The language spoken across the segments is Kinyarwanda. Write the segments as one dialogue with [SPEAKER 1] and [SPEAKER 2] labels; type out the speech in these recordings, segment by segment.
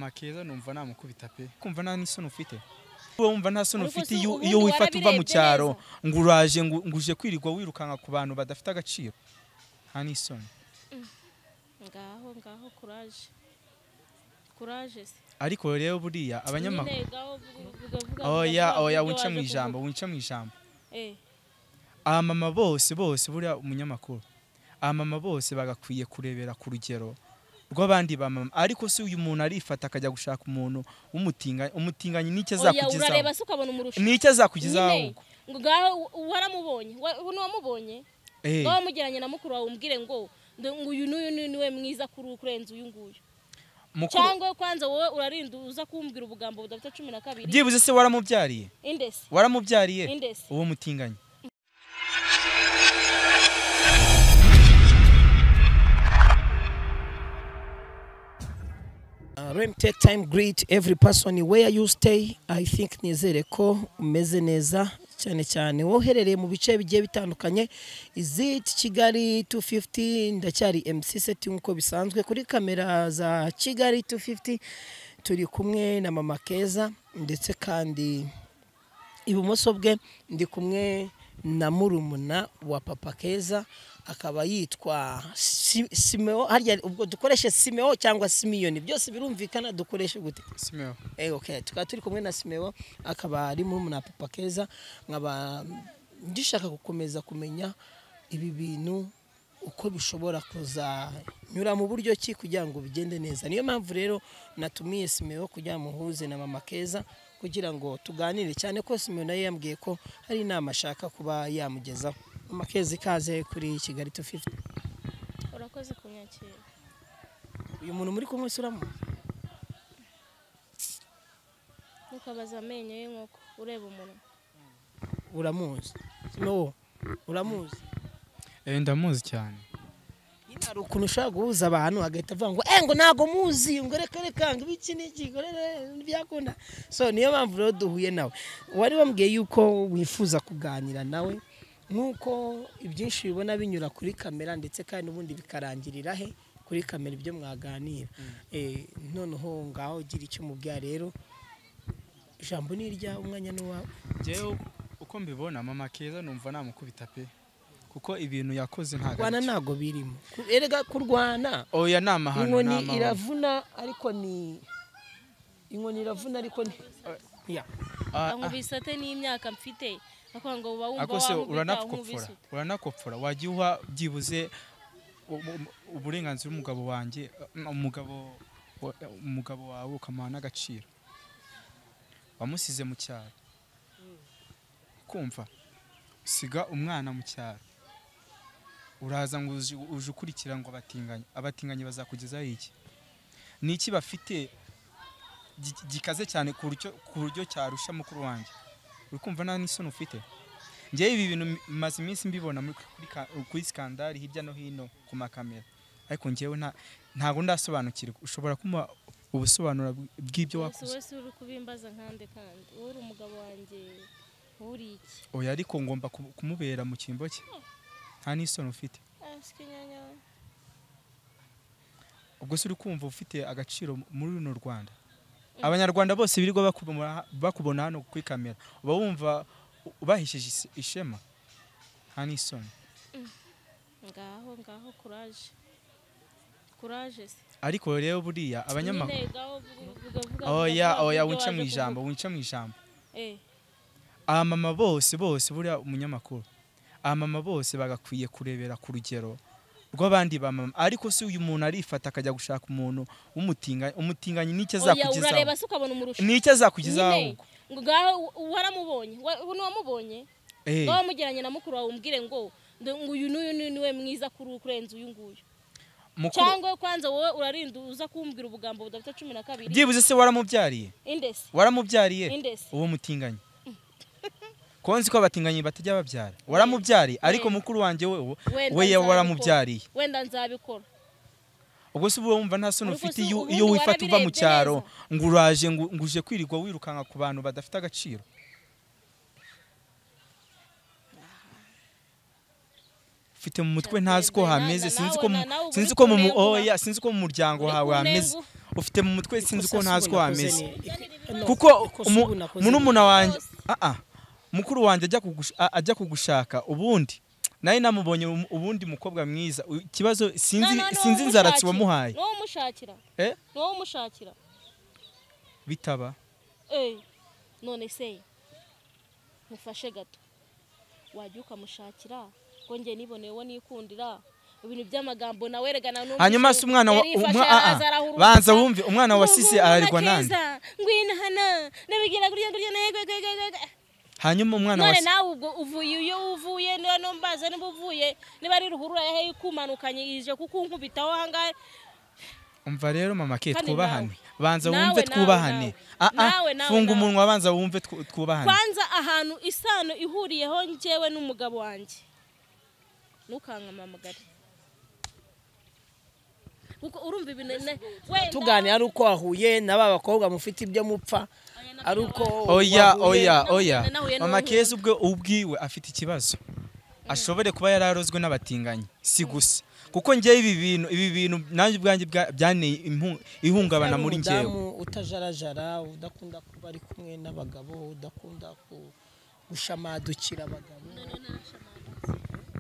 [SPEAKER 1] makeza numva namukubita pe kumva nta n'isoni ufite wowe wumva nta soni
[SPEAKER 2] Ariko
[SPEAKER 1] ufite
[SPEAKER 2] se
[SPEAKER 1] iyo
[SPEAKER 2] ubundi
[SPEAKER 1] iyo wifata uva mu
[SPEAKER 2] warabirebye
[SPEAKER 1] cyaro
[SPEAKER 2] neza.
[SPEAKER 1] ngo uraje ngo ngo uje kwirirwa wirukanka ku bantu badafite agaciro nta n'isoni
[SPEAKER 2] ngaho ngaho kuraje kuraje se
[SPEAKER 1] ariko rero buriya abanyamakuru
[SPEAKER 2] Nyine ngaho vuga- vuga- vuga-
[SPEAKER 1] oya
[SPEAKER 2] vuga- vuga
[SPEAKER 1] oya
[SPEAKER 2] ibyo
[SPEAKER 1] wince
[SPEAKER 2] waje
[SPEAKER 1] mu ijambo
[SPEAKER 2] kuvuga.
[SPEAKER 1] wince mu ijambo
[SPEAKER 2] Eh,
[SPEAKER 1] abamama bose bose buriya umunyamakuru abamama bose bagakwiye kurebera ku rugero rw'abandi bamama ariko si uyu muntu arifata akajya gushaka umuntu w'umutinganyi umutinganyi n'icyo
[SPEAKER 2] oya
[SPEAKER 1] azakugezaho
[SPEAKER 2] urareba se ukabona umurusha
[SPEAKER 1] n'icyo azakugezaho
[SPEAKER 2] Nyine,
[SPEAKER 1] ahubwo
[SPEAKER 2] ngo ngaho u- waramubonye wa- ubu niwamubonye
[SPEAKER 1] Eh,
[SPEAKER 2] ngaho wamugeranye na mukuru wawe umbwire ngo ndo- ngo uyu n'uyu n'uyu niwe mwiza kuri uwo kurenza uyu nguyu
[SPEAKER 1] mukuru
[SPEAKER 2] cyangwa kwanza wowe urarinda uza kumbwira ubugambo budafite cumi na kabiri
[SPEAKER 1] byibuze se waramubyariye
[SPEAKER 2] indesi
[SPEAKER 1] waramubyariye
[SPEAKER 2] indesi
[SPEAKER 1] uwo mutinganyi
[SPEAKER 3] Uh, Rem Tech Time greet every person where you stay. I think nizere ko umeze neza cyane cyane woherereye mu bice bigiye bitandukanye. Is it Kigali 250 ndacyari MC Seti nkuko bisanzwe kuri kamera za Kigali 250 turi kumwe na Mama Keza ndetse kandi ibumoso bwe ndi kumwe na murumuna wa papa keza akaba yitwa Si- simeo harya ubwo dukoreshe simeo cyangwa simiyoni byose birumvikana dukoreshe gute
[SPEAKER 1] Simeo
[SPEAKER 3] Eh, okay tukaba turi kumwe na simeo akaba ari murumuna wa papa keza nkaba ndishaka gukomeza kumenya ibi bintu uko bishobora kuzanyura mu buryo ki kugira ngo bigende neza niyo mpamvu rero natumiye simeo kugira ngo muhuze na mama keza kugira ngo tuganire cyane ko simeo nayo yambwiye ko hari inama ashaka kuba yamugezaho mama keza ikaze kuri kigali tu fifuti
[SPEAKER 2] urakoze kunyakira
[SPEAKER 3] uyu muntu muri kumwe uramutse
[SPEAKER 2] ntukabaza amenyo y'inkoko ureba umuntu
[SPEAKER 3] uramuzi simeo uramuzi
[SPEAKER 1] Eh, ndamuzi cyane
[SPEAKER 3] nyine hari ukuntu ushobora guhuza abantu agahita avuga ngo eh ngo ntabwo muzi ngo reka reka ngo ibiki n'iki ngo rere ntibyakunda so niyo mpamvu rero duhuye nawe wari wambwiye yuko wifuza kuganira nawe nk'uko ibyinshi bibona binyura kuri kamera ndetse kandi ubundi bikarangirira he kuri kamera ibyo mwaganira Eh, noneho ngaho ugira icyo umubwira rero ijambo ni iryawe umwanya ni uwawe
[SPEAKER 1] njyewe uko mbibona mama keza numva namukubita pe kuko ibintu yakoze ntabwo
[SPEAKER 3] kurwana
[SPEAKER 1] ari byo.
[SPEAKER 3] ntabwo birimo erega kurwana
[SPEAKER 1] oya ni amahano ni
[SPEAKER 3] inkoni
[SPEAKER 1] amahano
[SPEAKER 3] iravuna ariko ni inkoni iravuna ariko ni Ya.
[SPEAKER 1] Ah, ah.
[SPEAKER 2] ankubise ate n'imyaka mfite akora ngo uba wumva
[SPEAKER 1] ariko se
[SPEAKER 2] wankubita,
[SPEAKER 1] uranakopfora
[SPEAKER 2] unkubise ute?
[SPEAKER 1] uranakopfora wajya uha byibuze u- u- uburenganzira umugabo wanjye um, umugabo wa- umugabo wawe ukamuha n'agaciro wamusize mu cyaro kumva siga umwana mu cyaro uraza ngo uzi- uje ukurikira ngo abatinganyi abatinganyi bazakugezaho iki ni iki bafite gi- gikaze cyane ku buryo- ku buryo cyarusha mukuru wanjye uri kumva nta n'isoni ufite njyewe ibi bintu maze iminsi mbibona muri- kuri ka- kuri skandari hirya no hino ku makamera ariko njyewe nta ntabwo ndasobanukirwa ushobora kumuha ubusobanuro bw- bw'ibyo
[SPEAKER 2] Wese
[SPEAKER 1] wakoze
[SPEAKER 2] wese uri kubimbaza nkande kandi wowe uri umugabo wanjye wowe uri iki
[SPEAKER 1] oya ariko ngomba ku- kumubera mu cyimbo cye nta n'isoni ufite
[SPEAKER 2] asike nyanya we.
[SPEAKER 1] ubwo se uri kumva ufite agaciro muri runo rwanda abanyarwanda bose birirwa bakubona- bakubona hano kuri kamera uba wumva u- ubahesheje ise- ishema nta n'isoni
[SPEAKER 2] ngaho ngaho kuraje kuraje se
[SPEAKER 1] ariko rero buriya abanyamakuru
[SPEAKER 2] Nyine ngaho vuga- vuga- vuga-
[SPEAKER 1] oya
[SPEAKER 2] vuga- vuga
[SPEAKER 1] oya
[SPEAKER 2] ibyo
[SPEAKER 1] wince
[SPEAKER 2] waje
[SPEAKER 1] mu ijambo
[SPEAKER 2] kuvuga.
[SPEAKER 1] wince mu ijambo
[SPEAKER 2] Eh,
[SPEAKER 1] abamama bose bose buriya umunyamakuru abamama bose bagakwiye kurebera ku rugero rw'abandi bamama ariko si uyu muntu arifata akajya gushaka umuntu w'umutinganyi umutinganyi n'icyo
[SPEAKER 2] oya urareba
[SPEAKER 1] azakugezaho
[SPEAKER 2] se ukabona umurusha
[SPEAKER 1] n'icyo azakugezaho
[SPEAKER 2] Nyine,
[SPEAKER 1] ahubwo.
[SPEAKER 2] ngo ngaho u- waramubonye wa- ubu niwamubonye
[SPEAKER 1] Eh,
[SPEAKER 2] ngaho wamugeranye na mukuru wawe umbwire ngo ndo- ngo uyu n'uyu n'uyu niwe mwiza kuri uwo kurenza uyu nguyu
[SPEAKER 1] mukuru
[SPEAKER 2] cyangwa kwanza wowe urarinda uza kumbwira ubugambo budafite cumi na kabiri
[SPEAKER 1] byibuze se waramubyariye
[SPEAKER 2] indesi
[SPEAKER 1] waramubyariye
[SPEAKER 2] indesi
[SPEAKER 1] uwo mutinganyi konzi ko abatinganyi batajya babyara waramubyariye ariko mukuru wanjye we wo-
[SPEAKER 2] Wenda
[SPEAKER 1] we
[SPEAKER 2] nzabikora.
[SPEAKER 1] waramubyariye
[SPEAKER 2] wenda nzabikora
[SPEAKER 1] ubwo se uba wumva nta soni
[SPEAKER 2] Ariko
[SPEAKER 1] ufite
[SPEAKER 2] se
[SPEAKER 1] iyo
[SPEAKER 2] ubundi
[SPEAKER 1] iyo wifata uva mu
[SPEAKER 2] warabirebye
[SPEAKER 1] cyaro ngo uraje ngo ngo uje kwirirwa wirukanka ku bantu badafite agaciro ufite mu mutwe ntazi ko
[SPEAKER 2] Natwe- na-
[SPEAKER 1] hameze
[SPEAKER 2] na-
[SPEAKER 1] sinzi
[SPEAKER 2] nawe-
[SPEAKER 1] ko mu-
[SPEAKER 2] na- nawe uba uri
[SPEAKER 1] sinzi ko mu mu-
[SPEAKER 2] kunengura.
[SPEAKER 1] oya sinzi ko mu muryango
[SPEAKER 2] Uri
[SPEAKER 1] hawe hameze
[SPEAKER 2] kunengu-
[SPEAKER 1] ufite mu mutwe sinzi uko
[SPEAKER 3] Ikosa
[SPEAKER 1] ntazi uko
[SPEAKER 3] Suguna wakoze
[SPEAKER 1] wameze
[SPEAKER 3] ni- ik- no,
[SPEAKER 1] kuko
[SPEAKER 3] ikosa
[SPEAKER 1] mu-
[SPEAKER 3] Suguna wakoze ni-
[SPEAKER 1] murumuna wanjye aa mukuru wanjye ajya kugush- a- ajya kugushaka ubundi nawe namubonye um- ubundi mukobwa mwiza U- ikibazo sinzi sinzi inzara ati wamuhaye
[SPEAKER 2] niwo umushakira
[SPEAKER 1] Eh?
[SPEAKER 2] niwo umushakira
[SPEAKER 1] bitaba
[SPEAKER 2] Eh, none se mufashe gato wajya ukamushakira ngo njye niboneye uwo nikundira ibintu by'amagambo nawe erega na n'umwe
[SPEAKER 1] hanyuma se umwana wa- umwa- aa, banza wumve umwana wasize ararigwa nande
[SPEAKER 2] ngwino hano nabigira kurya kurya negwegwegwegwe
[SPEAKER 1] hanyuma umwana
[SPEAKER 2] none
[SPEAKER 1] wasize
[SPEAKER 2] nawe ubwo uvuye iyo uvuye niba no mbaza niba uvuye niba ari ruhurura yahe ikumanukanye ije kukunkubitaho ahangaha
[SPEAKER 1] umva rero mama ke
[SPEAKER 2] Kandi
[SPEAKER 1] twubahane banza
[SPEAKER 2] Nawe,
[SPEAKER 1] wumve
[SPEAKER 2] nawe,
[SPEAKER 1] twubahane
[SPEAKER 2] nawe.
[SPEAKER 1] aa
[SPEAKER 2] Nawe, nawe,
[SPEAKER 1] funga
[SPEAKER 2] nawe.
[SPEAKER 1] umunwa banza wumve twu- twubahane
[SPEAKER 2] kwanza ahantu isano ihuriyeho njyewe n'umugabo wanjye ntukankamamagare kuko urumva ibintu ne- wenda
[SPEAKER 3] tuganira ari uko wahuye na ba bakobwa mufite ibyo mupfa ari uko
[SPEAKER 1] oya
[SPEAKER 3] wahuye-
[SPEAKER 1] oya
[SPEAKER 2] nahuye
[SPEAKER 1] oya
[SPEAKER 2] nahuye
[SPEAKER 1] mama
[SPEAKER 2] n'uwo
[SPEAKER 1] keza ubwe ubwiwe afite ikibazo ashobore kuba yararozwe n'abatinganyi si gusa kuko njyewe ibi bintu ibi bintu nanjye ubwanjye bwa- byanteye impu- ihungabana muri njyewe
[SPEAKER 3] Umudamu utajarajara udakunda kuba ari kumwe n'abagabo udakunda ku- gushamadukira abagabo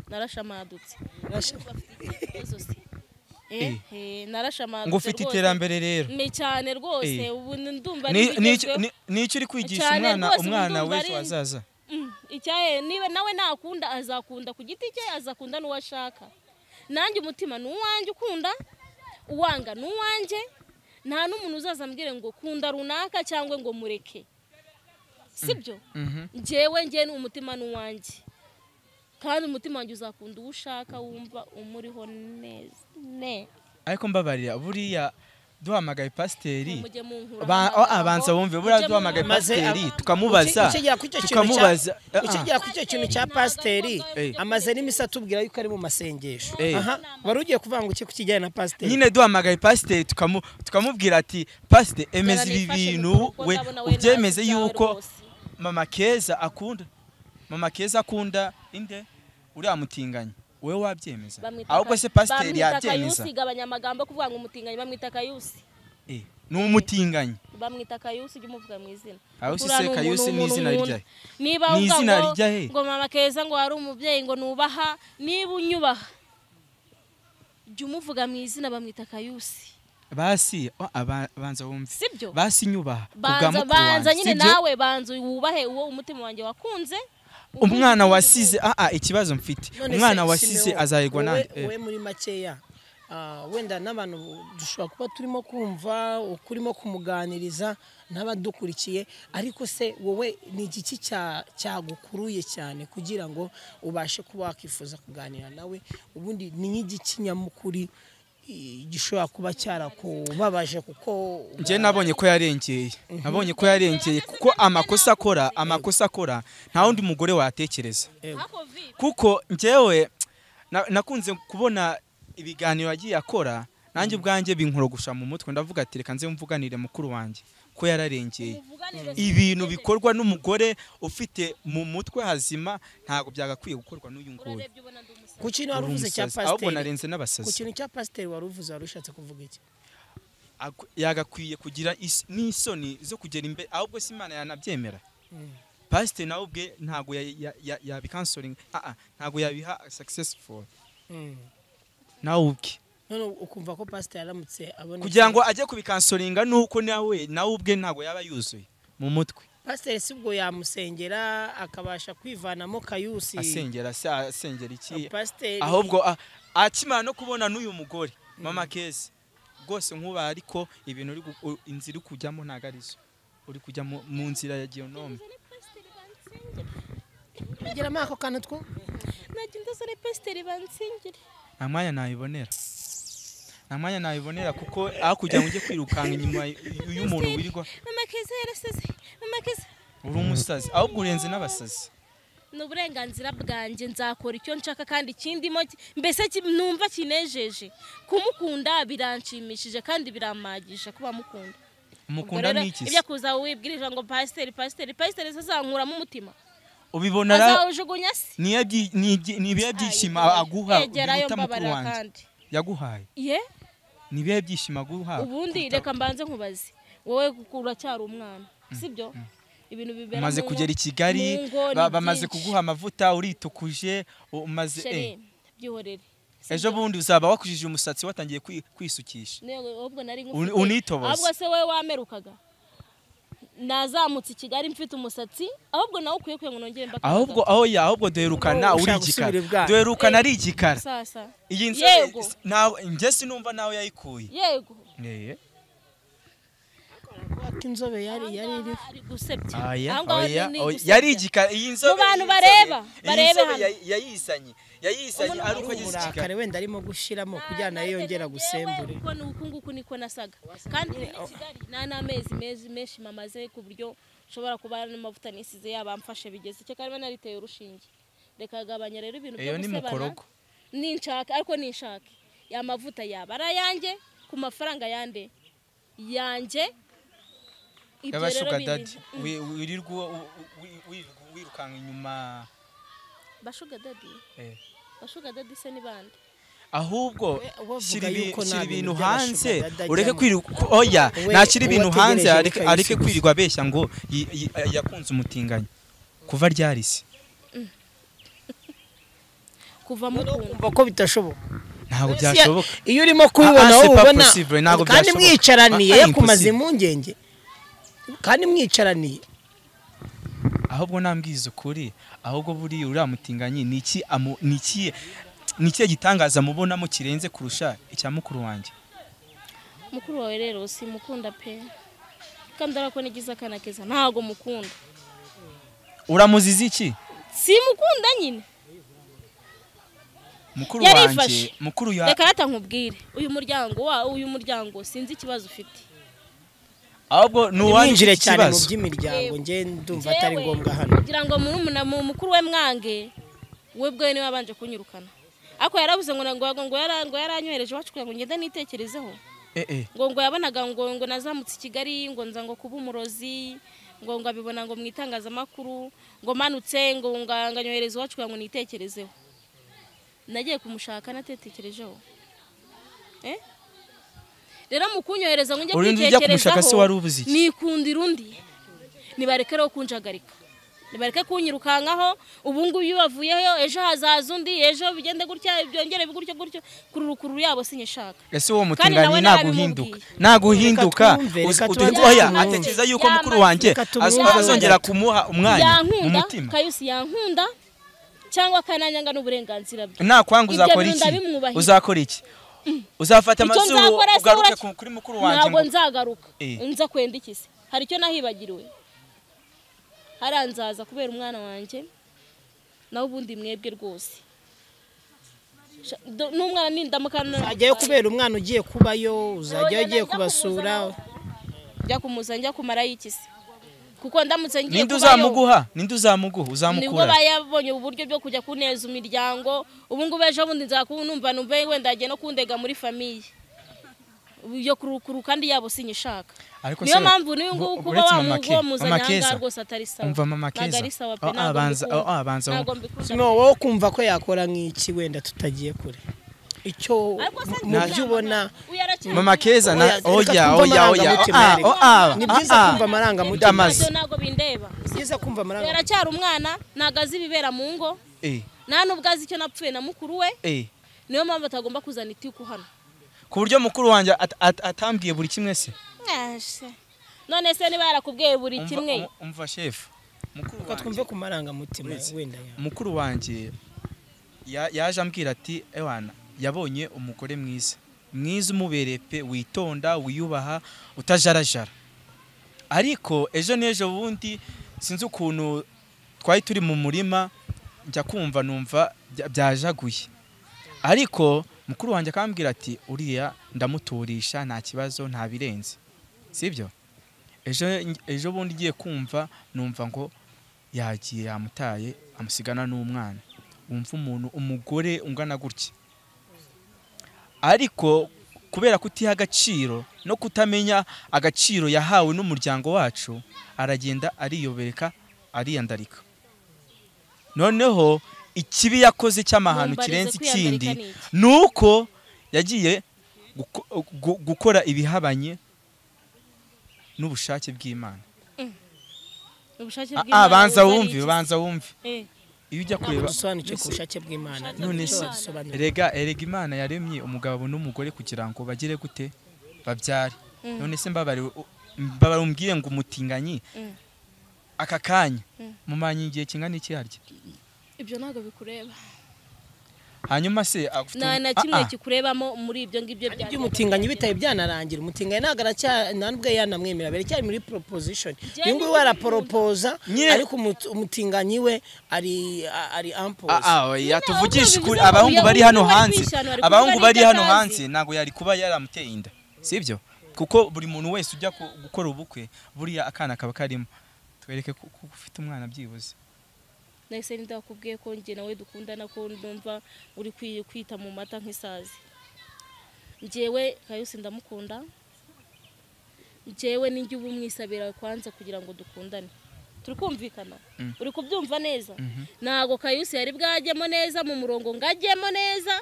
[SPEAKER 2] narashamadutse
[SPEAKER 3] Urashaka-
[SPEAKER 2] Ibibazo se. Eh, eh, narashamadutse
[SPEAKER 1] ngo ufite
[SPEAKER 2] rwose.
[SPEAKER 1] iterambere rero
[SPEAKER 2] ni cyane rwose
[SPEAKER 1] Eh.
[SPEAKER 2] ubu ndumva ari
[SPEAKER 1] Ni- nicyo
[SPEAKER 2] ibigezweho.
[SPEAKER 1] ni- nicyo uri kwigisha
[SPEAKER 2] Cyane
[SPEAKER 1] umwana
[SPEAKER 2] rwose,
[SPEAKER 1] umwana
[SPEAKER 2] ndumva
[SPEAKER 1] w'ejo
[SPEAKER 2] ari-
[SPEAKER 1] hazaza
[SPEAKER 2] Mm, icyaye niba nawe nakunda azakunda ku giti cye azakunda n'uwo ashaka nanjye umutima ni uwanjye ukunda uwanga ni uwanjye nta n'umuntu uzazambwire ngo kunda runaka cyangwa ngo mureke sibyo
[SPEAKER 1] Mhm.
[SPEAKER 2] njyewe njyewe ni umutima ni uwanjye kandi umutima wanjye uzakunda uwo ushaka wumva umuriho neza ne
[SPEAKER 1] ariko mbabarira buriya duhamagaye pasiteri
[SPEAKER 2] mujye munkura
[SPEAKER 1] Ba-
[SPEAKER 2] amagambo,
[SPEAKER 1] ah, banza wumve buriya
[SPEAKER 2] mujye
[SPEAKER 1] duhamagaye
[SPEAKER 2] munkura
[SPEAKER 3] Maze
[SPEAKER 1] pasiteri
[SPEAKER 3] aba-
[SPEAKER 1] tukamubaza
[SPEAKER 3] Uki- ukigera kuri icyo kintu cya-
[SPEAKER 1] tukamubaza ah, ah.
[SPEAKER 3] ukigera kuri icyo kintu cya pasiteri
[SPEAKER 1] Eh.
[SPEAKER 3] amaze n'iminsi atubwira yuko ari mu masengesho
[SPEAKER 1] Eh.
[SPEAKER 3] aha wari ugiye kuvanga iki ku kijyanye na pasiteri
[SPEAKER 1] nyine duhamagaye pasiteri tukamu- tukamubwira ati pasiteri emeza
[SPEAKER 2] Jana
[SPEAKER 1] ibi
[SPEAKER 2] nifashe
[SPEAKER 1] bintu
[SPEAKER 2] gukora,
[SPEAKER 1] we
[SPEAKER 2] ndabona we
[SPEAKER 1] ubyemeze
[SPEAKER 2] ntazi ibyawe
[SPEAKER 1] yuko
[SPEAKER 2] rwose.
[SPEAKER 1] mama keza akunda mama keza akunda inde uriya mutinganya wowe wabyemeza
[SPEAKER 2] Bamwita
[SPEAKER 1] ahubwo se
[SPEAKER 2] Ka-
[SPEAKER 1] pasiteri
[SPEAKER 2] bamwita
[SPEAKER 1] yabyemeza
[SPEAKER 2] Kayusi igabanya amagambo kuvuga ngo umutinganyi bamwita Kayusi
[SPEAKER 1] Eh, ni umutinganyi
[SPEAKER 2] bamwita Kayusi ujye umuvuga mu izina
[SPEAKER 1] Kayusi
[SPEAKER 2] Uriya
[SPEAKER 1] se,
[SPEAKER 2] ni umuntu,
[SPEAKER 1] Kayusi ni
[SPEAKER 2] umuntu,
[SPEAKER 1] izina
[SPEAKER 2] umuntu.
[SPEAKER 1] ryahe?
[SPEAKER 2] niba
[SPEAKER 1] Ni
[SPEAKER 2] uvuga
[SPEAKER 1] izina
[SPEAKER 2] ngo-
[SPEAKER 1] rya he?
[SPEAKER 2] ngo mama keza ngo ari umubyeyi ngo nubaha niba unyubaha jya umuvuga mu izina bamwita Kayusi
[SPEAKER 1] basi oh, aba- banza wumve
[SPEAKER 2] sibyo
[SPEAKER 1] basi nyubaha kubwa
[SPEAKER 2] banza
[SPEAKER 1] mukuru
[SPEAKER 2] banza
[SPEAKER 1] wanjye,
[SPEAKER 2] nyine
[SPEAKER 1] sibyo?
[SPEAKER 2] nawe banza wubahe uwo umutima wanjye wakunze
[SPEAKER 1] umwana wasize ah ah ikibazo mfite
[SPEAKER 3] None
[SPEAKER 1] umwana
[SPEAKER 3] se,
[SPEAKER 1] wasize
[SPEAKER 3] Simeon,
[SPEAKER 1] azahirwa
[SPEAKER 3] wowe-
[SPEAKER 1] nande eh.
[SPEAKER 3] wowe muri makeya ah, wenda n'abantu dushobora kuba turimo kumva ukurimo kumuganiriza n'abadukurikiye ariko se wowe ni igiki cya- cyagukuruye cyane kugira ngo ubashe kuba wakwifuza kuganira nawe ubundi ni nk'igiki nyamukuri eh, gishobora kuba cyarakubabaje kuko
[SPEAKER 1] njye nabonye ko yarengeye nabonye ko yarengeye kuko amakosa akora amakosa akora nta wundi mugore watekereza
[SPEAKER 2] Ako vipi?
[SPEAKER 1] kuko njyewe na- nakunze kubona ibiganiro yagiye akora nanjye ubwanjye binkorogusha mu mutwe ndavuga ati reka nze mvuganire mukuru wanjye ko yararengeye
[SPEAKER 2] Muvuganire
[SPEAKER 1] ibintu bikorwa n'umugore ufite mu mutwe hazima ntabwo byagakwiye gukorwa n'uyu nguyu
[SPEAKER 2] urebye ubona ndi umusazi.
[SPEAKER 3] ku kintu wari
[SPEAKER 1] Uri
[SPEAKER 3] uvuze cya
[SPEAKER 1] umusazi. ahubwo
[SPEAKER 3] pasiteri
[SPEAKER 1] narenze
[SPEAKER 3] ku
[SPEAKER 1] n'abasazi
[SPEAKER 3] kintu cya pasiteri wari uvuze wari ushatse kuvuga iki
[SPEAKER 1] Aku- yagakwiye kugira is- n'isoni zo kugera imbere ahubwo se imana yanabyemera pasiteri nawe ubwe ntabwo ya- ya- ya- yabikansoringa ah, ah, ntabwo yabiha successful
[SPEAKER 3] Mm.
[SPEAKER 1] nawe ubwe
[SPEAKER 3] none ukumva ko pasiteri aramutse abonetse
[SPEAKER 1] kugira ngo ajye kubikansoringa nuko nawe nawe ubwe ntabwo yaba yuzuye mu mutwe
[SPEAKER 3] pasiteri si ubwo yamusengera akabasha kwivanamo kayusi
[SPEAKER 1] asengera se asengera iki
[SPEAKER 3] pasiteri
[SPEAKER 1] ahubwo ah, akimara no kubona n'uyu mugore mama keza rwose nkuba ariko ibintu uri gu- u- inzira uri kujyamo ntabwo ari zo uri kujya mu- mu nzira ya geonome
[SPEAKER 3] geramo ako kantu two
[SPEAKER 2] nagenda zane pasiteri bansengere
[SPEAKER 1] nta mwanya nabibonera nta mwanya nabibonera kuko aho kugira ngo ujye kwirukanka inyuma y- y'umuntu wirirwa
[SPEAKER 2] mama keza yarasaze mama keza
[SPEAKER 1] uri umusazi ahubwo urenze n'abasazi
[SPEAKER 2] ni uburenganzira bwanjye nzakora icyo nshaka kandi ikindimo ki- mbese ki- numva kinejeje kumukunda biranshimishije kandi birampagisha kuba mukunda Ubwo
[SPEAKER 1] umukunda
[SPEAKER 2] rero
[SPEAKER 1] ni iki se?
[SPEAKER 2] ibyo kuza wibwirije ngo pasiteri pasiteri pasiteri se azankuramo umutima
[SPEAKER 1] ubibona ra-
[SPEAKER 2] azawujugunya se
[SPEAKER 1] ni ibyi- ni ibyi- ni ibihe byishimo aguha
[SPEAKER 2] Egerayo
[SPEAKER 1] biruta mukuru
[SPEAKER 2] mbabarira
[SPEAKER 1] wanjye
[SPEAKER 2] kandi
[SPEAKER 1] yaguhaye
[SPEAKER 2] ye
[SPEAKER 1] ni ibihe byishimo aguha
[SPEAKER 2] ubundi
[SPEAKER 1] kuruta-
[SPEAKER 2] reka mbanze nkubaze wowe uracyari umwana sibyo ibintu bibera
[SPEAKER 1] umaze
[SPEAKER 2] mu ngo-
[SPEAKER 1] kugera i kigali
[SPEAKER 2] mu ngo ni
[SPEAKER 1] ba- bamaze
[SPEAKER 2] byinshi.
[SPEAKER 1] kuguha amavuta uritukuje u- umaze eh,
[SPEAKER 2] Shere, byihorere
[SPEAKER 1] ejo bundi uzaba wakujije umusatsi watangiye kwi- kwisukisha
[SPEAKER 2] ahubwo nari
[SPEAKER 1] Uni-
[SPEAKER 2] nkufite-
[SPEAKER 1] unitoboze.
[SPEAKER 2] ahubwo se wowe wamerukaga nazamutse i kigali mfite umusatsi ahubwo nawe ukwiye kugira ngo nongere mbaka
[SPEAKER 1] ahubwo oya ahubwo duherukana
[SPEAKER 3] Ubu
[SPEAKER 1] uri
[SPEAKER 3] ushaka
[SPEAKER 1] igikara
[SPEAKER 3] gusubira ibwami.
[SPEAKER 1] duherukana
[SPEAKER 2] Eh.
[SPEAKER 1] ari igikara
[SPEAKER 2] sasa
[SPEAKER 1] iyi nzu
[SPEAKER 2] Yego.
[SPEAKER 1] njye sinumva nawe yayikuye
[SPEAKER 2] yego
[SPEAKER 1] Eh,
[SPEAKER 3] ko inzobe yari yari iriho
[SPEAKER 2] ari gusebya
[SPEAKER 1] oya,
[SPEAKER 2] Aha ngaha
[SPEAKER 1] oya,
[SPEAKER 2] ni
[SPEAKER 1] oya.
[SPEAKER 2] gusebya.
[SPEAKER 1] yari igikara iyi nzobe
[SPEAKER 2] Mu bantu
[SPEAKER 1] iyi nzobe-
[SPEAKER 2] bareba,
[SPEAKER 1] iyi
[SPEAKER 2] barebe
[SPEAKER 1] nzobe
[SPEAKER 2] hano.
[SPEAKER 1] yayi- yayizanye yayizanye ari uko ageze igikara
[SPEAKER 3] uburakari wenda arimo gushyiramo kugira ngo nayo yongera
[SPEAKER 2] Nanjye
[SPEAKER 3] gusembure
[SPEAKER 2] njyewe uko ni uku nguku niko nasaga kandi ni kigali nta n'amezi mezi menshi mamaze ku buryo nshobora kuba n'amavuta nisize yabamfashe bigeze icyo kandi biba nariteye urushinge reka agabanya rero ibintu byo
[SPEAKER 1] Eyo ni
[SPEAKER 2] gusebana
[SPEAKER 1] mukorogo.
[SPEAKER 2] ninshaka ariko ninshaka ya mavuta yaba ari ayanjye ku mafaranga yande yanjye ibyo
[SPEAKER 1] yaba
[SPEAKER 2] rero
[SPEAKER 1] shuga
[SPEAKER 2] bindi-
[SPEAKER 1] dadi wi- wirirwa uwo- u- u- wirirwa wirukanka inyuma
[SPEAKER 2] bashuga dadi
[SPEAKER 1] eh.
[SPEAKER 2] bashuga dadi se ni bande
[SPEAKER 1] ahubwo
[SPEAKER 3] We- we
[SPEAKER 1] shyira
[SPEAKER 3] avuga
[SPEAKER 1] ibi-
[SPEAKER 3] yuko nta
[SPEAKER 1] shyira
[SPEAKER 3] bintu
[SPEAKER 1] ibintu
[SPEAKER 3] by'abashuga
[SPEAKER 1] hanze
[SPEAKER 3] badajyamo.
[SPEAKER 1] ureke kwirirwa oya
[SPEAKER 3] We-
[SPEAKER 1] nashyira ibintu
[SPEAKER 3] uwo
[SPEAKER 1] hanze
[SPEAKER 3] ategereje
[SPEAKER 1] areke-
[SPEAKER 3] bikayisubiza.
[SPEAKER 1] areke kwirirwa abeshya ngo yi- yi- yakunze umutinganyi kuva ryarise
[SPEAKER 2] kuva mukunda
[SPEAKER 3] kuko bitashoboka
[SPEAKER 1] ntabwo byashoboka
[SPEAKER 3] iyo urimo
[SPEAKER 1] Ah,
[SPEAKER 3] kubibona
[SPEAKER 1] ah,
[SPEAKER 3] wowe
[SPEAKER 1] c'est pas
[SPEAKER 3] ubona
[SPEAKER 1] possible, ntabwo
[SPEAKER 3] kandi
[SPEAKER 1] byashoboka.
[SPEAKER 3] mwicaraniye
[SPEAKER 1] Ah, ah,
[SPEAKER 3] kumaza
[SPEAKER 1] impossible.
[SPEAKER 3] impungenge kandi mwicaraniye
[SPEAKER 1] ahubwo nambwiza ukuri ahubwo buriya uriya mutinganyi ni iki amu- ni iki- ni ikihe gitangaza mubonamo kirenze kurusha icya mukuru wanjye
[SPEAKER 2] mukuru wawe rero simukunda pe kandi ariko nigize akana keza ntago mukunda
[SPEAKER 1] uramuziza iki
[SPEAKER 2] simukunda nyine
[SPEAKER 1] mukuru
[SPEAKER 2] Yarifashe.
[SPEAKER 1] wanjye mukuru ya
[SPEAKER 2] reka rata nkubwire uyu muryango wa uyu muryango sinzi ikibazo ufite
[SPEAKER 1] ahubwo ni
[SPEAKER 3] mwinjire
[SPEAKER 1] uwanjye
[SPEAKER 3] cyane mu
[SPEAKER 1] ikibazo
[SPEAKER 3] by'imiryango
[SPEAKER 2] Yewe.
[SPEAKER 3] nge ndumva atari
[SPEAKER 2] Jewe,
[SPEAKER 3] ngombwa hano
[SPEAKER 2] kugira ngo murumuna mu mukuru we mwange we bwe niwe wabanje kunyirukana ariko yarabuze ngo na- ngo ngo yara- ngo yaranyohereje iwacu kugira ngo ngende nitekerezeho
[SPEAKER 1] Eh, eh.
[SPEAKER 2] ngo ngo yabonaga ngo ngo nazamutse i kigali ngo nza ngo kuba umurozi ngo ngo abibona ngo mu itangazamakuru ngo manutse ngo ngo nganyohereza iwacu kugira ngo nitekerezeho nagiye kumushaka natekerejeho Eh? rero mu kunyohereza ngo njye
[SPEAKER 1] Urundi ujya kumushaka se wari
[SPEAKER 2] kwitekerezaho
[SPEAKER 1] ubuze iki?
[SPEAKER 2] nikundira undi nibareke rero kunjagarika nibareke kunyirukankaho ubu ngubu iyo bavuyeho ejo hazaza undi ejo bigende gutya byongere gutyo gutyo kururukuru yabo sinyishaka
[SPEAKER 1] ese uwo
[SPEAKER 2] nawe
[SPEAKER 1] mutinganyi naguhinduka
[SPEAKER 2] narabimubwiye.
[SPEAKER 1] naguhinduka
[SPEAKER 3] Reka twumve, reka tubanze
[SPEAKER 1] oya
[SPEAKER 3] tumwumve.
[SPEAKER 1] atekereza yuko
[SPEAKER 2] Yamaze.
[SPEAKER 1] mukuru wanjye
[SPEAKER 3] Reka
[SPEAKER 1] az-
[SPEAKER 3] tumwumve.
[SPEAKER 1] azongera kumuha umwanya mu
[SPEAKER 2] yankunda
[SPEAKER 1] mutima
[SPEAKER 2] kayusi yankunda cyangwa akananyanga n'uburenganzira bwe
[SPEAKER 1] nakwanga
[SPEAKER 2] Ibyo
[SPEAKER 1] uzakora
[SPEAKER 2] birunda
[SPEAKER 1] iki
[SPEAKER 2] bimwubahiza.
[SPEAKER 1] uzakora iki uzafata
[SPEAKER 2] Icyo
[SPEAKER 1] amazuru
[SPEAKER 2] nzakora se
[SPEAKER 1] ugaruke
[SPEAKER 2] uraki-
[SPEAKER 1] ku- kuri mukuru wanjye
[SPEAKER 2] ntabwo
[SPEAKER 1] ngo-
[SPEAKER 2] nzagaruka
[SPEAKER 1] Eh.
[SPEAKER 2] nza kwenda iki se hari icyo nahibagiriwe hariya nzaza kubera umwana wanjye nawe ubundi mwebwe rwose Sha- do- n'umwana nindamukana
[SPEAKER 3] uzajyayo kubera umwana ugiye kubayo uzajyayo ugiye kubasura
[SPEAKER 2] njya kumuzana njya kumarayo iki se kuko ndamutse ngiye
[SPEAKER 1] ninde
[SPEAKER 2] kubayo-
[SPEAKER 1] uzamuguha ninde uzamuguha
[SPEAKER 2] nibwo
[SPEAKER 1] uzamukura
[SPEAKER 2] bayabonye uburyo bwo kujya kuneza imiryango ubu ngubu ejo bundi nzakubu numva numva wenda yagiye no kundega muri famiye yo kurukuru kandi yabo sinyishaka
[SPEAKER 1] ariko
[SPEAKER 2] niyo
[SPEAKER 1] se-
[SPEAKER 2] mpamvu n'uyu
[SPEAKER 1] bu-
[SPEAKER 2] nguyu kuba
[SPEAKER 1] uretse
[SPEAKER 2] wa
[SPEAKER 1] mama
[SPEAKER 2] mugu
[SPEAKER 1] Ke-
[SPEAKER 2] wamuzanye
[SPEAKER 1] mama
[SPEAKER 2] aha
[SPEAKER 1] Keza,
[SPEAKER 2] ngaha rumva atari sawa
[SPEAKER 1] umva mama
[SPEAKER 2] ntabwo
[SPEAKER 1] Keza.
[SPEAKER 2] ari sawa pe
[SPEAKER 1] Aho
[SPEAKER 2] ntabwo
[SPEAKER 1] abanza-
[SPEAKER 2] mbikunda.
[SPEAKER 1] aho abanza
[SPEAKER 2] Ntabwo
[SPEAKER 1] wumva.
[SPEAKER 2] mbikunda.
[SPEAKER 3] si wowe kumva ko yakora nk'iki wenda tutagiye kure icyo
[SPEAKER 2] Ariko se
[SPEAKER 3] mu
[SPEAKER 2] njye
[SPEAKER 3] byo ubona
[SPEAKER 2] uyu aracyari
[SPEAKER 1] mama keza na
[SPEAKER 3] reka
[SPEAKER 1] oya
[SPEAKER 3] twumve
[SPEAKER 1] oya oya
[SPEAKER 3] amarangamutima,
[SPEAKER 1] oa
[SPEAKER 3] reka.
[SPEAKER 1] oa
[SPEAKER 3] ni byiza kumva amarangamutima
[SPEAKER 2] muto,
[SPEAKER 1] ndamaze.
[SPEAKER 2] ntabwo bindeba
[SPEAKER 3] ni byiza kumva
[SPEAKER 2] uyu
[SPEAKER 3] amarangamutima
[SPEAKER 2] aracyari umwana ntabwo azi ibibera mu ngo
[SPEAKER 1] eh
[SPEAKER 2] nta nubwo azi icyo napfuye na mukuru we
[SPEAKER 1] eh
[SPEAKER 2] niyo mpamvu atagomba kuzana itiku hano
[SPEAKER 1] ku buryo mukuru wanjye at- at- atambwiye buri kimwe se
[SPEAKER 2] Ah, se. none se niba yarakubwiye buri
[SPEAKER 1] Umva-
[SPEAKER 2] kimwe
[SPEAKER 1] um- umva shefu mukuru
[SPEAKER 3] reka
[SPEAKER 1] wanjye
[SPEAKER 3] twumve ku marangamutima wenda ya
[SPEAKER 1] mukuru wanjye ya- yaje ambwira ati ewana yabonye umugore mwiza mwiza umubereye pe witonda wiyubaha utajarajara ariko ejo n'ejo bundi sinzi ukuntu twari turi mu murima njya kumva numva bya- byajaguye ariko mukuru wanjye akambwira ati uriya ndamuturisha nta kibazo nta birenze sibyo ejo ejo bundi ngiye kumva numva ngo yagiye yamutaye amusigana n'umwana wumva umuntu umugore ungana gutya ariko kubera kutiha agaciro no kutamenya agaciro yahawe n'umuryango wacu aragenda ariyobereka ariyandarika noneho ikibi yakoze cy'amahano
[SPEAKER 2] Mumbarize
[SPEAKER 1] kirenze
[SPEAKER 2] kwiyandarika
[SPEAKER 1] ikindi
[SPEAKER 2] ni iki?
[SPEAKER 1] ni uko yagiye guko- gu- gukora ibihabanye n'ubushake bw'imana
[SPEAKER 2] ubushake
[SPEAKER 1] Ah,
[SPEAKER 2] bw'Imana
[SPEAKER 1] ah, banza
[SPEAKER 2] buba ari
[SPEAKER 1] wumve
[SPEAKER 2] iki?
[SPEAKER 1] banza wumve
[SPEAKER 2] Eh,
[SPEAKER 1] iyo ujya
[SPEAKER 3] ntabwo
[SPEAKER 1] kureba
[SPEAKER 3] dusobanukiwe ku bushake bw'imana
[SPEAKER 1] none se
[SPEAKER 2] Imana.
[SPEAKER 3] dusobanura
[SPEAKER 1] erega erega imana yaremye umugabo n'umugore kugira ngo bagire gute babyare
[SPEAKER 2] Mm.
[SPEAKER 1] none se mbabariwe mbabara umbwire ngo umutinganyi
[SPEAKER 2] Mm.
[SPEAKER 1] aka kanya
[SPEAKER 2] Mm.
[SPEAKER 1] mumanye igihe kingana iki harya
[SPEAKER 2] ibyo ntabwo bikureba
[SPEAKER 1] hanyuma se afite
[SPEAKER 2] nta
[SPEAKER 1] ubu-
[SPEAKER 2] na
[SPEAKER 1] Ah,
[SPEAKER 2] kimwe
[SPEAKER 1] ah.
[SPEAKER 2] kikurebamo muri ibyo ngibyo bya
[SPEAKER 3] iby'umutinganyi bitaye byanarangira umutinganyi ntabwo aracya ntabwo yanamwemera biracyari muri proposition
[SPEAKER 2] Njyewe
[SPEAKER 3] uyu nguyu
[SPEAKER 2] niwe
[SPEAKER 3] araporopoza
[SPEAKER 1] Nyine-
[SPEAKER 3] ariko umuti- umutinganyi we ari a- ari ampoze
[SPEAKER 1] Ah, ah, oya, tuvugishe
[SPEAKER 2] bivuze
[SPEAKER 1] ukuri
[SPEAKER 2] ngo
[SPEAKER 1] abahungu
[SPEAKER 2] uyu
[SPEAKER 1] bari
[SPEAKER 2] uyu
[SPEAKER 1] hano
[SPEAKER 2] bari
[SPEAKER 1] hanze
[SPEAKER 2] kwishana, bari
[SPEAKER 1] abahungu
[SPEAKER 2] kuvuga
[SPEAKER 1] bari
[SPEAKER 2] n'ibyo
[SPEAKER 1] hano
[SPEAKER 2] atazi.
[SPEAKER 1] hanze ntabwo yari kuba yaramuteye inda sibyo kuko buri muntu wese ujya ku- gukora ubukwe buriya akana kaba karimo twereke ko ko ufite umwana byibuze
[SPEAKER 2] nahise nida wakubwiye ko njye nawe dukundana ko ndumva uri kwi- kwita mu mata nk'isazi njyewe kayusi ndamukunda njyewe ninjye uba umwisabira kwanza kugira ngo dukundane turi kumvikana
[SPEAKER 1] Mm.
[SPEAKER 2] uri kubyumva neza
[SPEAKER 1] Mhm.
[SPEAKER 2] ntabwo kayusi yari bwajyemo neza mu murongo ngo ajyemo neza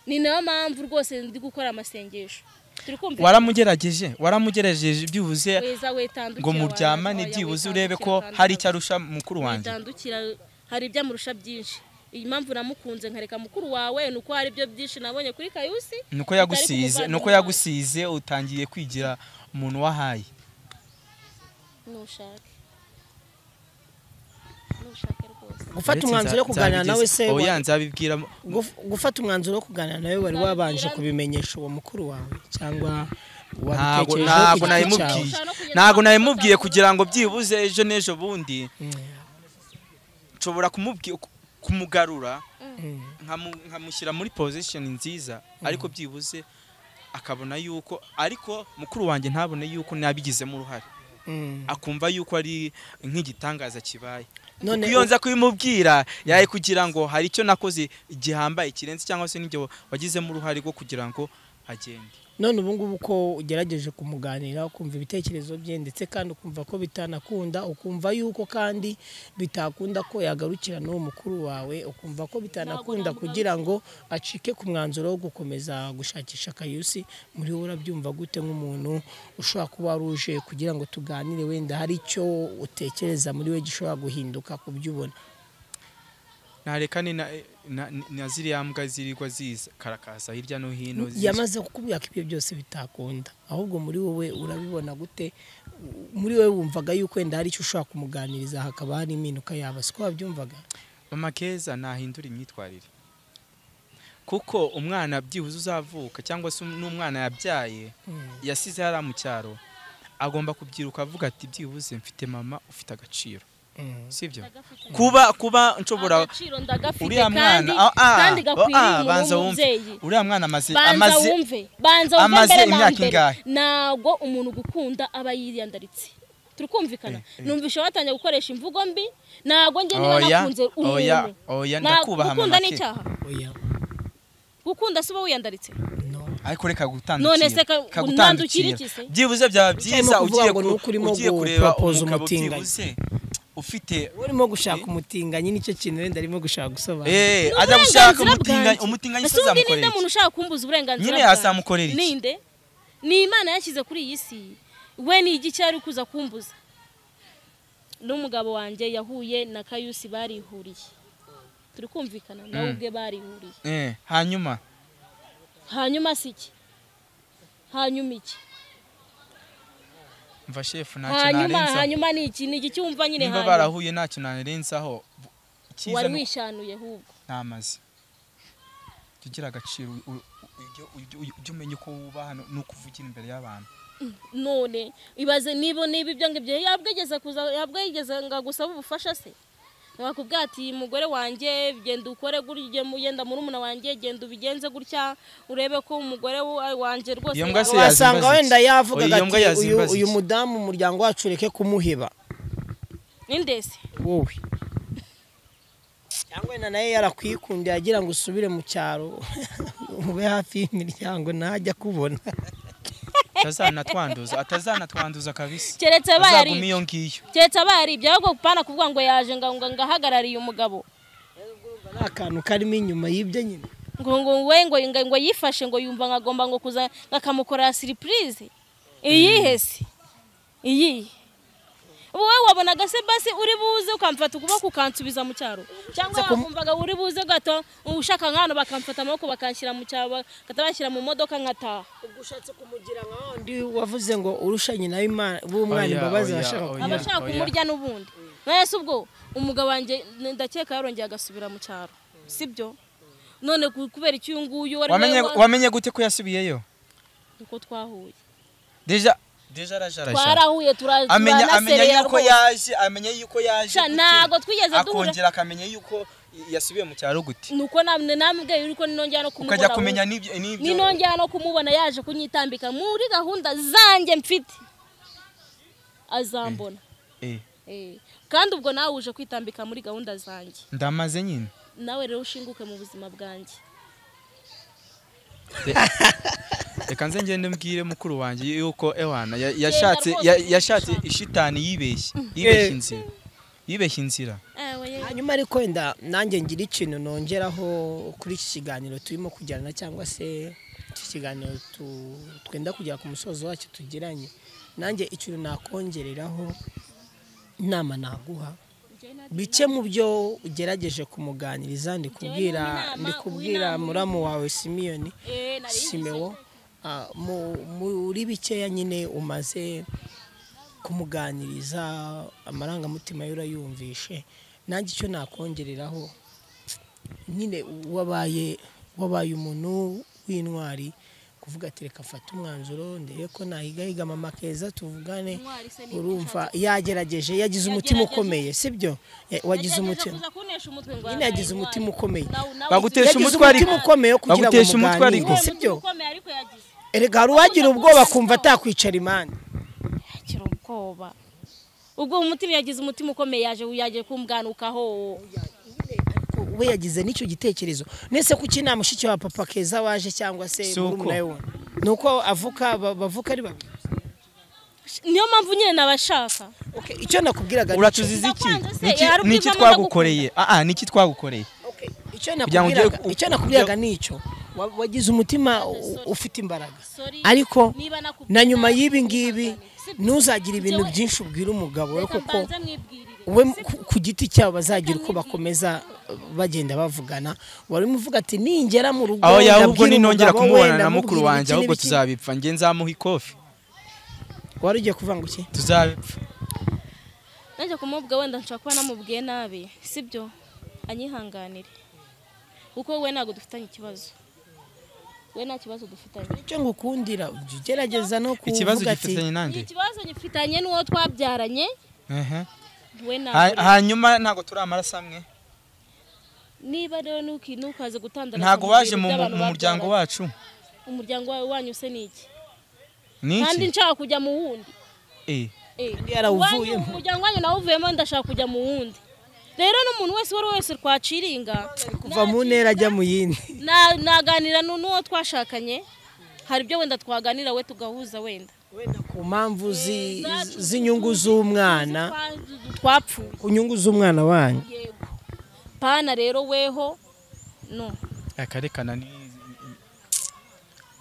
[SPEAKER 2] ni nayo mpamvu rwose ndi gukora amasengesho turi kumvikana
[SPEAKER 1] waramugerageje waramugerageje byibuze
[SPEAKER 2] weza wetandukira
[SPEAKER 1] ngo
[SPEAKER 2] abantu,
[SPEAKER 1] muryamane
[SPEAKER 2] oya,
[SPEAKER 1] byibuze
[SPEAKER 2] witandukira
[SPEAKER 1] urebe ko
[SPEAKER 2] kandi
[SPEAKER 1] hari icyo arusha mukuru wanjye
[SPEAKER 2] bitandukira hari ibyo amurusha byinshi iyi mpamvu namukunze nkareka mukuru wawe ni uko hari ibyo byinshi nabonye kuri kayusi
[SPEAKER 1] nuko
[SPEAKER 2] bitari
[SPEAKER 1] yagusize
[SPEAKER 2] kumuvana
[SPEAKER 1] nuko
[SPEAKER 2] mu mazi.
[SPEAKER 1] yagusize utangiye kwigira umuntu wahaye
[SPEAKER 2] nushake nushake rwose
[SPEAKER 3] gufata umwanzuro wo kuganira nawe se wa-
[SPEAKER 1] oya nzabibwira mu-
[SPEAKER 3] guf- gufata umwanzuro wo kuganira nawe wari wabanje kubimenyesha uwo mukuru wawe cyangwa
[SPEAKER 1] ntago
[SPEAKER 3] wabitekerejeho
[SPEAKER 1] ntago
[SPEAKER 3] ku giti cyawe?
[SPEAKER 1] nabimubwiye ntago nabimubwiye kugira ngo byibuze ejo n'ejo bundi nshobora kumubwi- ku- kumugarura
[SPEAKER 3] Mm.
[SPEAKER 1] nkamu- nkamushyira muri pozisheni nziza ariko byibuze akabona yuko ariko mukuru wanjye ntabone yuko nabigizemo uruhare
[SPEAKER 3] Mm.
[SPEAKER 1] akumva yuko ari nk'igitangaza kibaye
[SPEAKER 3] none
[SPEAKER 1] Kuko iyo nza kubimubwira yaye kugira ngo hari icyo nakoze gihambaye kirenze cyangwa se n'ibyo wagizemo uruhare rwo kugira ngo agende
[SPEAKER 3] none ubu ngubu ko ugerageje kumuganira ukumva ibitekerezo bye ndetse kandi ukumva ko bitanakunda ukumva yuko kandi bitakunda ko yagarukira n'uwo mukuru wawe ukumva ko bitanakunda kugira ngo acike ku mwanzuro wo gukomeza gushakisha akayusi muri wowe urabyumva gute nk'umuntu ushobora kuba wari uje kugira ngo tuganire wenda hari icyo utekereza muri we gishobora guhinduka ku byo ubona
[SPEAKER 1] nareka ni na, na, na ziriya mbwa zirirwa ziza karakaza hirya no hino ziza.
[SPEAKER 3] yamaze kukubwira ko ibyo byose bitakunda ahubwo muri wowe urabibona gute U- muri wowe wumvaga yuko wenda hari icyo ushobora kumuganiriza hakaba hari impinduka yaba siko wabyumvaga
[SPEAKER 1] mama keza nahindura imyitwarire kuko umwana byibuze uzavuka cyangwa se n'umwana yabyaye yasize hariya mu cyaro agomba kubyiruka avuga ati byibuze mfite mama ufite agaciro sibyo kuba kuba nshobora
[SPEAKER 2] agaciro ndagafite
[SPEAKER 1] uriya
[SPEAKER 2] kandi
[SPEAKER 1] mwana ah, ah,
[SPEAKER 2] kandi gakwiriye
[SPEAKER 1] ah,
[SPEAKER 2] umuntu
[SPEAKER 1] banza wumve
[SPEAKER 2] w'umubyeyi
[SPEAKER 1] uriya mwana amaze
[SPEAKER 2] banza
[SPEAKER 1] amaze
[SPEAKER 2] wumve banza wumve
[SPEAKER 1] amaze
[SPEAKER 2] mbere na
[SPEAKER 1] imyaka
[SPEAKER 2] mbere
[SPEAKER 1] ingahe?
[SPEAKER 2] ntabwo umuntu gukunda aba yiyandaritse turi kumvikana
[SPEAKER 1] Eh, eh.
[SPEAKER 2] numvisha watangiye gukoresha imvugo mbi ntabwo njye niba
[SPEAKER 1] oya
[SPEAKER 2] nakunze
[SPEAKER 1] oya
[SPEAKER 2] umuntu
[SPEAKER 1] oya
[SPEAKER 2] Nta-
[SPEAKER 1] ndakubaha mama
[SPEAKER 2] gukunda ni
[SPEAKER 1] ke
[SPEAKER 2] icyaha
[SPEAKER 3] oya
[SPEAKER 2] gukunda si uba wiyandaritse
[SPEAKER 3] no
[SPEAKER 1] ariko reka
[SPEAKER 2] None se ka- ntandukira
[SPEAKER 1] kagutandukira
[SPEAKER 2] iki se?
[SPEAKER 1] byibuze byaba byiza
[SPEAKER 3] kuvuga
[SPEAKER 1] ugiye
[SPEAKER 3] ngo
[SPEAKER 1] ku-
[SPEAKER 3] ni uko urimo
[SPEAKER 1] ugiye kureba
[SPEAKER 3] gupropose
[SPEAKER 1] umugabo
[SPEAKER 3] umutinganyi.
[SPEAKER 1] byibuze ufite
[SPEAKER 3] urimo gushaka umutinganyi nicyo kintu wenda arimo gushaka gusobanura
[SPEAKER 1] eh
[SPEAKER 2] Ni
[SPEAKER 1] ajya gushaka
[SPEAKER 2] uburenganzira
[SPEAKER 1] umutinganyi
[SPEAKER 2] bwanjye.
[SPEAKER 1] umutinganyi
[SPEAKER 2] Ese undi ninde
[SPEAKER 1] uzamukorera
[SPEAKER 2] muntu
[SPEAKER 1] iki?
[SPEAKER 2] ushaka kumbuza uburenganzira
[SPEAKER 1] nyine
[SPEAKER 2] bwanjye?
[SPEAKER 1] yazamukorera iki?
[SPEAKER 2] ninde ni imana yashyize kuri iyi si we ni igiki ari kuza kumbuza n'umugabo wanjye yahuye na kayusi barihuriye turi kumvikana nawe
[SPEAKER 1] Mm.
[SPEAKER 2] ubwe barihuriye
[SPEAKER 1] Eh, hanyuma
[SPEAKER 2] hanyuma si iki hanyuma iki
[SPEAKER 1] mva shefu ntacyo
[SPEAKER 2] hanyuma
[SPEAKER 1] narenzaho
[SPEAKER 2] hanyuma ni iki ni iki cyumva nyine
[SPEAKER 1] niba
[SPEAKER 2] hanyuma
[SPEAKER 1] barahuye ntacyo narenzaho Bu- icyiza
[SPEAKER 2] wari
[SPEAKER 1] ni-
[SPEAKER 2] wishanuye ahubwo
[SPEAKER 1] n'amazi jya ugira agaciro u- u- ujye- ujye- ujye- ujye umenya uko wubaha no- n'uko uvugira imbere y'abantu
[SPEAKER 2] none ibaze niba niba ibyo ngibyo yabwegeza kuza yabwegeza ngo agusaba ubufasha se wakubwira ati mugore wanjye genda ukore gutya mugenda muri umuna wanjye genda ubigenze gutya urebe ko umugore wa- wanjye rwose
[SPEAKER 1] Iyo mbwa se
[SPEAKER 2] yaba-
[SPEAKER 1] yazimbaza
[SPEAKER 3] wasanga
[SPEAKER 1] iki?
[SPEAKER 3] wenda yavugaga
[SPEAKER 1] Oya, iyo mbwa
[SPEAKER 3] ati uyu,
[SPEAKER 1] yazimbaza
[SPEAKER 3] uyu
[SPEAKER 1] iki?
[SPEAKER 3] mudamu umuryango wacu ureke kumuheba
[SPEAKER 2] ninde se
[SPEAKER 3] wowe cyangwa wenda nawe yarakwikundiye agira ngo usubire mu cyaro ube hafi y'imiryango ntajya akubona
[SPEAKER 1] atazanatwanduza atazanatwanduza kabisa
[SPEAKER 2] keretse abaye ari
[SPEAKER 1] azaguma iyo ngiyo
[SPEAKER 2] keretse abaye ari ibyo ahubwo pana kuvuga ngo yaje ngo ngo- ngo ahagarariye umugabo
[SPEAKER 3] ni akantu karimo inyuma y'ibyo nyine
[SPEAKER 2] ngo ngo we ngo ngo ngo yifashe ngo yumva ngo agomba ngo kuza ngo akamukorera siripurize iyihe se iyihe wowe wabonaga se basi uri buze ukamfata ukuboko ukansubiza mu cyaro cyangwa
[SPEAKER 3] Nza kum-
[SPEAKER 2] wakumvaga uri buze gato ushaka nk'ahantu bakamfata amaboko bakanshyira mu cyaro bakabashyira mu modoka nkataha
[SPEAKER 3] ubwo ushatse kumugira nka wundi wavuze ngo urushanye nawe imana b'umwana
[SPEAKER 1] Oya,
[SPEAKER 3] imbabazi
[SPEAKER 1] oya,
[SPEAKER 3] arashaka
[SPEAKER 1] oya.
[SPEAKER 2] aba ashaka
[SPEAKER 1] oya.
[SPEAKER 2] kumurya n'ubundi mwese ubwo umugabo wanjye ndakeka yarongeye agasubira mu cyaro sibyo none ku- kubera icyuyu nguyu wari
[SPEAKER 1] wamenye
[SPEAKER 2] wa-
[SPEAKER 1] wamenye gute ko yasubiyeyo
[SPEAKER 2] uko twahuye
[SPEAKER 1] deja deja arajarashara
[SPEAKER 2] twarahuye turazi
[SPEAKER 1] amenya amenya
[SPEAKER 2] turanaserera
[SPEAKER 1] yuko
[SPEAKER 2] rwose
[SPEAKER 1] yaje amenya yuko yaje
[SPEAKER 2] Sha,
[SPEAKER 1] gute,
[SPEAKER 2] ntago twigeze duhura
[SPEAKER 1] akongera akamenya yuko yasubiye mu cyaro gute
[SPEAKER 2] nuko namwe namubwiye yuko ninongera no kumubona
[SPEAKER 1] ukajya
[SPEAKER 2] ahubwo.
[SPEAKER 1] kumenya n'ibyo n'ibyo
[SPEAKER 2] ninongera no kumubona yaje kunyitambika muri gahunda zanjye mfite azambona
[SPEAKER 1] Eh,
[SPEAKER 2] Eh, kandi ubwo nawe uje kwitambika muri gahunda zanjye
[SPEAKER 1] ndamaze nyine
[SPEAKER 2] nawe rero ushinguke mu buzima bwanjye
[SPEAKER 1] reka nze ngende mbwire mukuru wanjye yuko ewana ya- yashatse
[SPEAKER 2] rwose
[SPEAKER 1] ya-
[SPEAKER 2] ushaka.
[SPEAKER 1] yashatse ishitani yibeshye yibeshye inzira yibeshye inzira
[SPEAKER 2] Eh, oye.
[SPEAKER 3] hanyuma ariko wenda nanjye ngira ikintu nongeraho kuri iki kiganiro turimo kujyana cyangwa se iki kiganiro tu- twenda kugera ku musozo wacyo tugiranye nanjye ikintu nakongereraho inama naguha bike mu byo ugerageje kumuganiriza ndi kubwira ndi kubwira muramu wawe simiyoni
[SPEAKER 2] Eh, nari ngize-
[SPEAKER 3] simewo ah, mu- muri bikeya nyine umaze kumuganiriza amarangamutima ye urayumvishe nanjye icyo nakongereraho nyine wabaye wabaye umuntu w'intwari kuvuga ati reka mfate umwanzuro ndebe ko nahigahiga mama keza tuvugane
[SPEAKER 2] Intwari se ni
[SPEAKER 3] urumva yagerageje yagize umutima
[SPEAKER 2] Yagerageje.
[SPEAKER 3] ukomeye sibyo Eh, wagize
[SPEAKER 2] Nagerageje
[SPEAKER 3] umutima
[SPEAKER 2] kuza kuntesha umutwe ngo
[SPEAKER 3] nyine yagize umutima ukomeye
[SPEAKER 2] Nawe- nawe
[SPEAKER 1] Bagutesha
[SPEAKER 2] uzi-
[SPEAKER 3] yagize
[SPEAKER 1] umutwe ariko.
[SPEAKER 3] umutima ukomeye wo kugira ngo
[SPEAKER 1] Bagutesha umutwe ariko.
[SPEAKER 3] muganire
[SPEAKER 2] Yagize
[SPEAKER 3] sibyo
[SPEAKER 2] umutima ukomeye ariko yagize
[SPEAKER 3] erega hari uwagira ubwoba akumva atakwicara imana
[SPEAKER 2] akira ubwoba ubwo umutima yagize umutima ukomeye yaje yaje kumbwanukaho
[SPEAKER 3] we yagize n'icyo gitekerezo nese kuki nta mushiki wa papa keza waje cyangwa se
[SPEAKER 1] Si uko.
[SPEAKER 3] murumuna we wundi? ni uko avuka ba- bavuka ari babiri
[SPEAKER 2] niyo mpamvu nyine nabashaka
[SPEAKER 3] Okay, icyo nakubwiraga ni icyo.
[SPEAKER 1] uratuziza iki
[SPEAKER 2] Ndakubanza se,
[SPEAKER 1] Niki-
[SPEAKER 2] hari ubwiza
[SPEAKER 1] niki
[SPEAKER 2] amanda
[SPEAKER 1] twagukoreye aa niki twagukoreye
[SPEAKER 3] Okay, icyo
[SPEAKER 1] Kugira ngo ugere-
[SPEAKER 3] nakubwiraga icyo nakubwiraga ni icyo Wa- wagize umutima u- ufite imbaraga
[SPEAKER 2] Sorry,
[SPEAKER 3] ariko
[SPEAKER 2] niba nakubwira-
[SPEAKER 3] na nyuma y'ibi ngibi
[SPEAKER 2] Sibyo.
[SPEAKER 3] ntuzagire ibintu
[SPEAKER 2] Njyewe-
[SPEAKER 3] byinshi ubwira umugabo we
[SPEAKER 2] Reka
[SPEAKER 3] kuko
[SPEAKER 2] mbanze mwibwirire.
[SPEAKER 3] we ku- ku giti cyabo bazagira uko bakomeza uh, bagenda bavugana wari umuvuga ati ningera mu rugo
[SPEAKER 1] aho yawe ubwo
[SPEAKER 3] ndabwira
[SPEAKER 1] ninongera
[SPEAKER 3] umugabo we,
[SPEAKER 1] kumubona na
[SPEAKER 3] ndamubwira
[SPEAKER 1] mukuru
[SPEAKER 3] iki
[SPEAKER 1] wanjye ahubwo
[SPEAKER 3] n'iki."
[SPEAKER 1] tuzabipfa nge nzamuha ikofi
[SPEAKER 3] wari ugiye kuvuga ngo iki
[SPEAKER 1] tuzabipfa
[SPEAKER 2] najya kumubwira wenda nshobora kuba namubwiye nabi sibyo anyihanganire kuko we ntabwo dufitanye ikibazo we nta kibazo dufitanye
[SPEAKER 3] icyo ngukundira ujya ugerageza no
[SPEAKER 1] ikibazo
[SPEAKER 3] kuvuga ati
[SPEAKER 1] gifitanye nanjye
[SPEAKER 2] ikibazo gifitanye n'uwo twabyaranye
[SPEAKER 1] Ehe.
[SPEAKER 2] we
[SPEAKER 1] Ha-
[SPEAKER 2] ntabwo
[SPEAKER 1] hanyuma ntabwo turi amaraso amwe
[SPEAKER 2] niba rero nuki- ntukaze gutandara
[SPEAKER 1] ntabwo waje mu mu muryango wacu
[SPEAKER 2] umuryango wawe wanyu se ni iki kandi
[SPEAKER 1] niki
[SPEAKER 2] nshaka kujya mu wundi
[SPEAKER 1] Eh,
[SPEAKER 2] Eh,
[SPEAKER 3] Undi yarawuvuyemo.
[SPEAKER 2] wanyu- umuryango wanyu nawuvuyemo ndashaka kujya mu wundi rero n'umuntu wese uwo ari we wese twaciringa
[SPEAKER 3] kuva mu ntera ajya mu yindi
[SPEAKER 2] na- naganira nu- n'uwo twashakanye hari ibyo wenda twaganira we tugahuza wenda
[SPEAKER 3] wenda ku mpamvu zi- zi- z'inyungu z'umwana
[SPEAKER 2] Twa- twapfuye
[SPEAKER 3] ku nyungu z'umwana wanyu
[SPEAKER 2] yego pana rero weho no
[SPEAKER 1] akarekana ni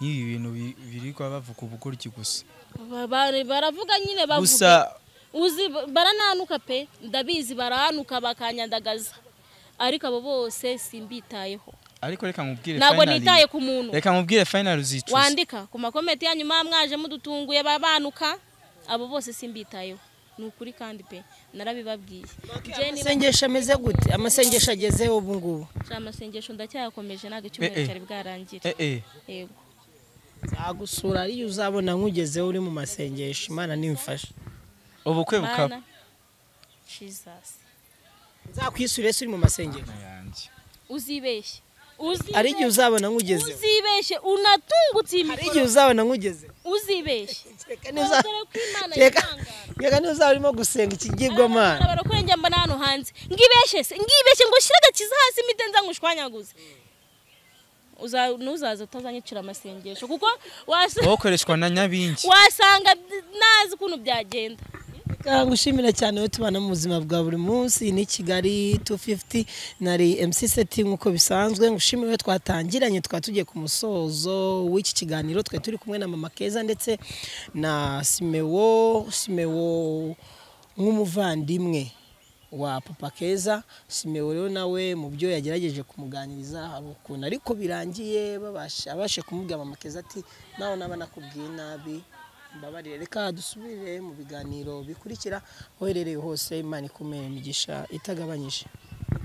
[SPEAKER 1] n'ibi bintu bi- birirwa bavuga ubugoryi gusa
[SPEAKER 2] Ba- ba- baravuga nyine bavuga
[SPEAKER 1] gusa
[SPEAKER 2] uzi barananuka pe ndabizi baranuka bakanyandagaza ariko abo bose simbitayeho
[SPEAKER 1] ariko reka nkubwire
[SPEAKER 2] ntabwo
[SPEAKER 1] finally-
[SPEAKER 2] nitaye ku muntu
[SPEAKER 1] reka nkubwire final uzicuza
[SPEAKER 2] wandika ku makomenti yanyu muba mwaje mudutunguye babanuka abo bose simbitayeho ni ukuri kandi pe narabibabwiye Njye niba-
[SPEAKER 3] amasengesho ameze gute amasengesho agezeho ubu ngubu
[SPEAKER 2] Sha, amasengesho ndacyayakomeje ntabwo icyumweru
[SPEAKER 1] Eh, eh.
[SPEAKER 2] cyari bwarangire
[SPEAKER 1] eh eh
[SPEAKER 2] yego
[SPEAKER 3] nzagusura ariyo uzabona nkugezeho uri mu masengesho imana nimfasha
[SPEAKER 1] ubukwe bukaba
[SPEAKER 2] Mana, Jesus
[SPEAKER 3] nzakwisura ese uri mu masengesho
[SPEAKER 1] Ayanjye.
[SPEAKER 2] uzibeshye Uzibeshye.
[SPEAKER 3] hari igihe uzabona nkugezeho
[SPEAKER 2] uzibeshye unatungutse iyi
[SPEAKER 3] hari
[SPEAKER 2] mikoro
[SPEAKER 3] igihe uzabona nkugezeho
[SPEAKER 2] uzibeshye
[SPEAKER 3] kereka niba
[SPEAKER 2] dore ko imana
[SPEAKER 3] kereka
[SPEAKER 2] yitangara
[SPEAKER 3] kereka niba uzaba urimo gusenga ikigirwamana
[SPEAKER 2] barakurengera mbona hano hanze ngibeshye se ngibeshye ngo ushyire agakiza hasi imiti nzangushwanyaguze Uza- ntuzaze utazanyicira amasengesho kuko wasa
[SPEAKER 1] wowe ukoreshwa na nyabingi
[SPEAKER 2] wasanga nazi ukuntu byagenda
[SPEAKER 3] kangushimira cyane wowe tubana mu buzima bwa buri munsi iyi ni kigali 250 nari mc seti nk'uko bisanzwe ngushimire wowe twatangiranye twaba tugiye ku musozo w'iki kiganiro twe turi kumwe na mama keza ndetse na simewo simewo nk'umuvandimwe wa papa keza simewo rero nawe mu byo yagerageje kumuganiriza hari ukuntu ariko birangiye babasha abashe kumubwira mama keza ati nawe naba nakubwiye nabi mbabarire reka dusubire mu biganiro bikurikira uherereye hose imana ikumere imigisha itagabanyije